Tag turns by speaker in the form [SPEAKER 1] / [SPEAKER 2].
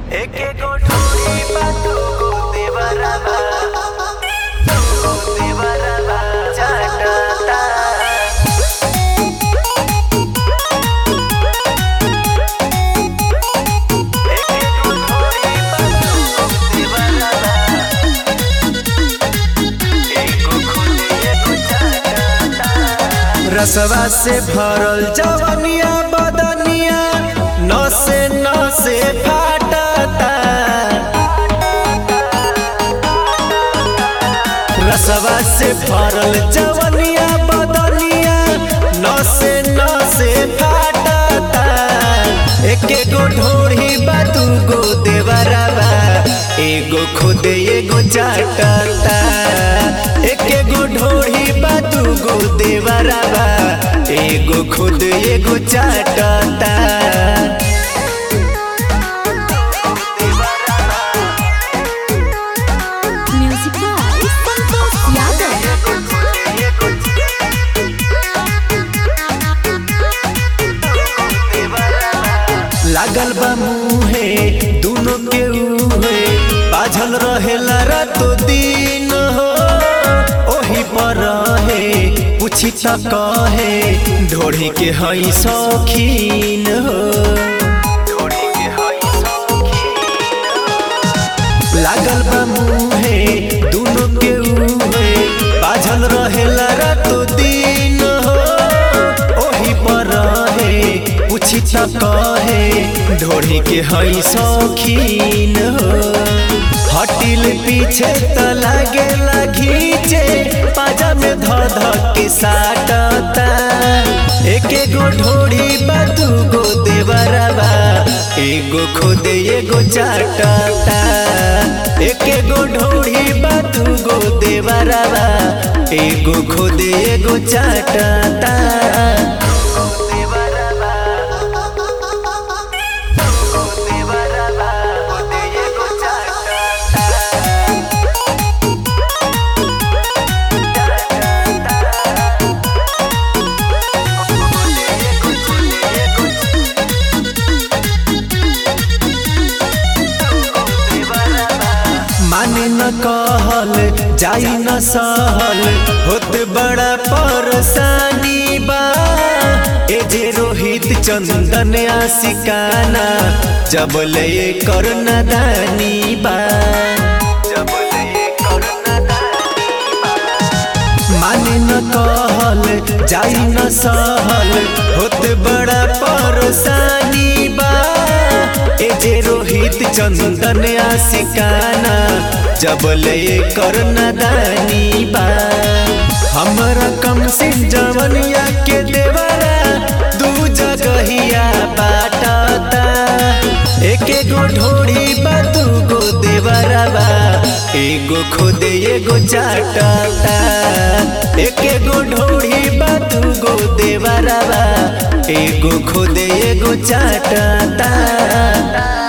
[SPEAKER 1] एके गोठोरी बा दूगो देवरबा दूगो देवरबा चाटता एके गोठोरी बा दूगो देवरबा एगो खुले एगो चाटता
[SPEAKER 2] रसवा से भरल जवनिया बदनिया नसे नसे फाटता रसवा से भरल जवनिया बदनिया नसे नसे फाटता एके गो ढोरी बा दूगो देवरबा एगो खुद एगो चाटता एके गो ढोरी बा दूगो देवरबा एगो खुद एगो चाटता
[SPEAKER 3] Music by Santosh Yadav.
[SPEAKER 2] लागल बा मुहे दोनों के उहे बाझल रहेला रातो दिन हो ओही पर रहे पूछी त कहे ढोढ़ी के हई शौकीन हो लागल बा मुहे दोनों के उहे बाझल रहेला रातो दिन हो ओही पर रहे पूछी त कहे ढोढ़ी के हई शौकीन हो हटिल पीछे त लागे घीचे पाजा में ध ध के साटता एके गो ढोढ़ी बा दूगो देवरबा एगो खुद एगो चाटता एके गो ढोढ़ी बा दूगो देवरबा एगो खुद एगो चाटता माने न कहल जाई न सहल होत बड़ा परेशानी बा ए जे रोहित चंदन आशिकाना जब ले कर नदानी बा जब ले कर माने न कहल जाई न सहल होत बड़ा परेशानी बा ए जे रोहित चंदन आशिकाना जब ले कर नदानी बा हमरा कम सिंह जवनिया के देवरा दू जगहिया बाटता एके गो ढोड़ी बा दूगो देवरबा एगो खुद एगो चाटता एके गो ढोड़ी बा दूगो देवरबा एगो खुद एगो चाटता